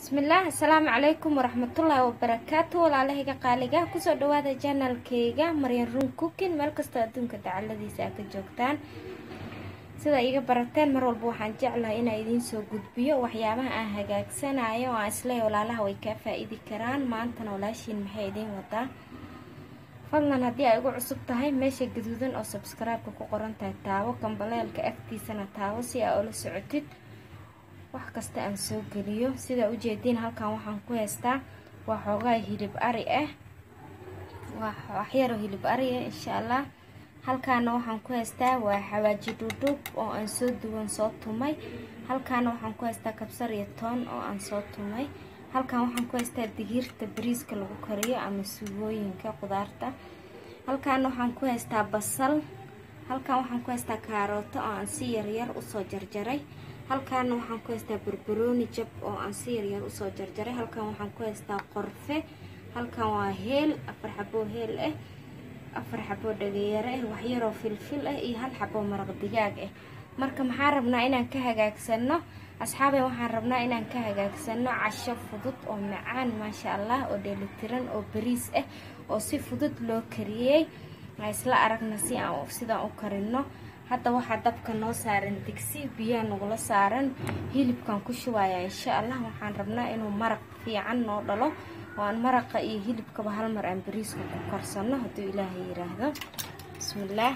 bismillaah assalaamu calaykum waraxmatullaahi wabarakaatu walaalahayga qaaliga kusoo dhawaada janalkayga maryan run cookin meel kastoo adduunka dacaladiisa aad ka joogtaan sida iga barateen mar walba waxaan jeclahay inaa idiin soo gudbiyo waxyaabaha aan hagaagsanayo oo aan isleeya walaalaha way kaa faa-iidi karaan maantana walaashiin maxay idiin wadaa fadlan haddii ay ugu cusub tahay meesha gaduudan oo sabskraibeka ku qoran tahay taabo kambaleelka agtiisana taabo si aa ula socotid wax kasta aan soo geliyo sidaa ujeediin halkan waxaan ku haystaa waa xoogaa hilib ari ah waa waxyaroo hilib ari ah insha allah halkaana waxaan ku haystaa waa xawaaji dhudhub oo aan soo duwan soo tumay halkaana waxaan ku haystaa kabsar iyo toon oo aan soo tumay halkan waxaan ku haystaa digiirta bariiska lagu kariyo ama suugooyinka qudaarta halkaana waxaan ku haystaa basal halkan waxaan ku haystaa kaarooto oo aan si yaryar usoo jarjaray halkaana waxaan ku haystaa barbarooni jab oo aan si yaryar usoo jarjaray halkan waxaan ku haystaa qorfe halkan waa heel afar xaboo heel ah afar xaboo dhagayaro ah waxyaroo filfil ah iyo hal xaboo maraq digaag ah marka maxaan rabnaa inaan ka hagaagsano asxaabey waxaan rabnaa inaan ka hagaagsano casho fudud oo macaan maasha allah oo dheelitiran oo bariis ah oo si fudud loo kariyey isla aragna si aan sidaan u karino hadda waxaa dabka noo saaran digsi biyaa nagula saaran hilibkan ku shubaya insha allah waxaan rabnaa inuu maraq fiican noo dhalo oo aan maraqa iyo hilibkaba hal mar aan bariiska ku karsano hadduu ilaahay yiraahdo bismillaah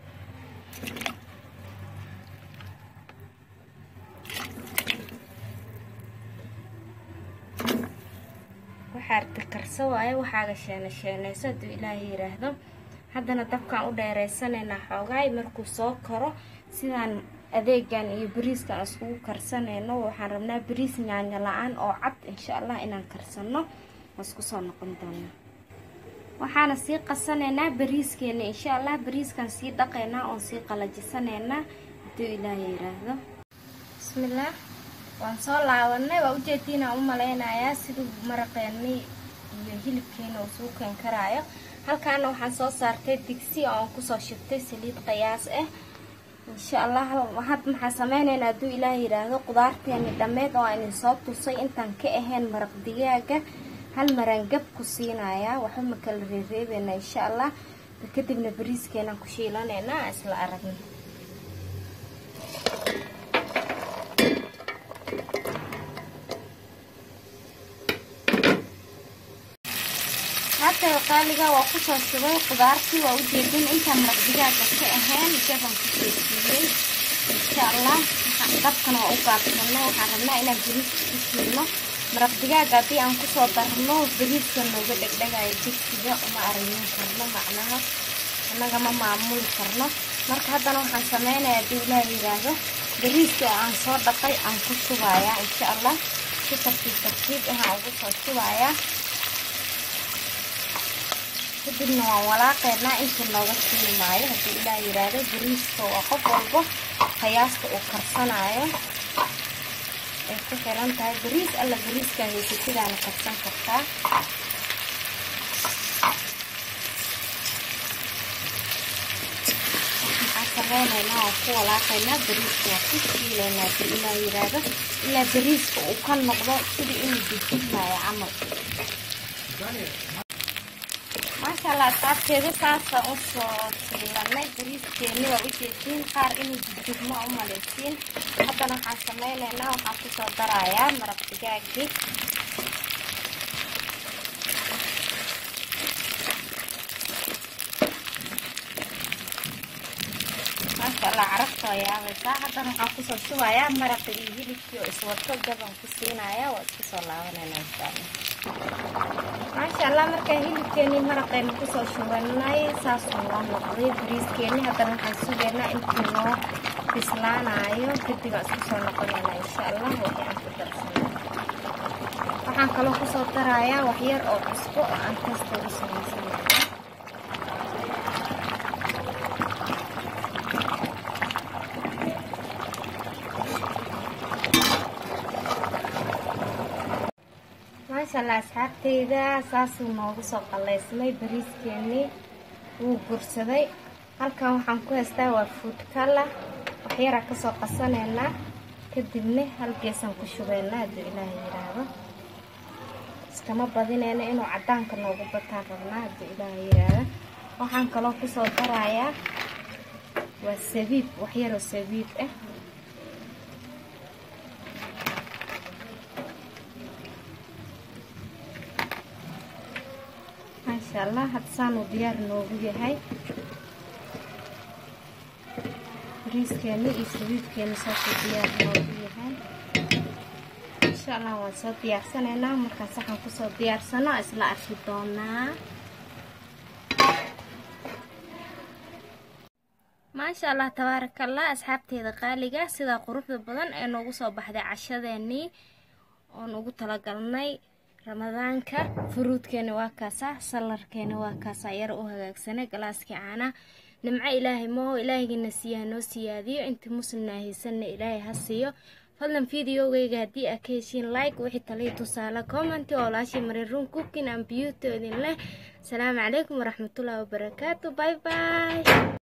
waxaa arti karso waayo waxaaga sheena sheenayso hadduu ilaahay yiraahdo haddana dabkaan u dheeraysanaynaa xoogaay markuu soo karo sidaan adeegan iyo bariiskan iskugu karsanayno waxaan rabnaa bariis nyaanyo la-aan oo cad insha allah inaan karsano isku soo noqon doona waxaana sii qasanaynaa bariiskeena insha allah bariiskan sii dhaqaynaa oon sii qalajisanaynaa hadduu ilaaha yiraahdo bismillaah waan soo laabanay waa ujeediinaan u malaynayaa siduu maraqeeni iyo hilibkeena uu suu keen karaayo halkaana waxaan soo saartay digsi oo aan kusoo shubtay saliid qiyaas ah insha allah had maxaa sameynaynaa hadduu ilaah yidhaahdo qudaarteeni dhammeed oo aan idin soo tusay intaan ka ahayn maraq digaaga hal maraan gab ku siinayaa waxba ma kala reereebeynaa insha allah kadibna bariiskeenaan ku shiilanaynaa isla aragna hadda qaaliga waa kusoo shubay qudaartii waa ujeedin intaan maraq digaaga ka ahayn jabaan kusoo siiyey insha allah dabkana waa u gaabsano waxaan rabnaa inaan bariiska ku shiilno maraq digaaga haddii aan kusoo darno bariiska nooga dhegdhegayo digsiga uma aragin karno macnaha annaga ma maamuli karno marka haddana waxaan sameynaya haddii ilaah yiraahdo bariiska oo aan soo dhaqay aan ku shubayaa insha allah si tartiib tartiib ahaan ugu soo shubayaa kadibna waan walaaqeynaa inta nooga siimaayo haddii ilaah yiraahdo bariiska waa qof walbo qiyaasta uu karsanayo ay ku xiran tahay bariis alla bariiskaa haysatidaana karsan kartaa waxaan sameynaynaa waan ku walaaqaynaa bariiska waan ku shiilaynaa haddii ilaah yiraahdo ilaa bariiska uu ka noqdo sidii inuu dujinaayo camal maasha allah asxaabteeda saasaan usoo shiilanay bariiskeeni waa ujeediin qaar inuu dudugmo u malaysiin haddana waxaan sameynaynaa waxaan kusoo darayaa maraq digaagii maasha allah carabta waa yaabaysaa haddana waxaan kusoo shubayaa maraqi iyo hilibkii oo iswato jabaan ku siinaya waa isku soo laabanayna insha allah maasha allah markaa hilibkeenii maraqeena kusoo shubanay saasuu noo noqday bariiskeeni haddana waxaan sugaynaa intuu noo bislaanayo kadib aan isku soo noqonayna insha allah wixii aan ku darsanay waxaan kaloo kusoo darayaa waxyar oo cusbo oo aan tasta ugu samaysanaya maasha allah asxaabteyda saasuu noogu soo qalaysmay bariiskeenii wuu gursaday halkan waxaan ku haystaa waa food kala waxyaraa kasoo qasanaynaa kadibna hal geesaan ku shubaynaa hadduu ilaaha yidhaahdo iskama badineyno inuu cadaanka noogu bataan rabnaa haddii ilaaha yiraahda waxaan kaloo kusoo darayaa waa sabiib waxyaroo sabiib ah maasha allah hadda saanuu diyaar noogu yahay bariiskeeni iyo sabiibkeeni saasuu diyaar noogu yahay insha allah waan soo diyaarsanaynaa markaan saxan kusoo diyaarsano isla arki doonaa maasha allah tabaarakallah asxaabteeda qaaliga sidaa quruxda badan ee noogu soo baxday cashadeenii oon ugu talagalnay ramadaanka furuudkeena waa kaasaa salarkeena waa kaasaa yara u hagaagsanay galaaskii caana nimco ilaahay maho ilaahaygiina siiyaha noo siyaadiyo intii muslimna haysanna ilaahay ha siiyo fadlan videogeyga haddii aa ka heshiin like wixii taliya tusaale commenti oo laashii mariruun cooking and beauty idin leh asalaamu calaykum waraxmatullahi wabarakaatu bye bye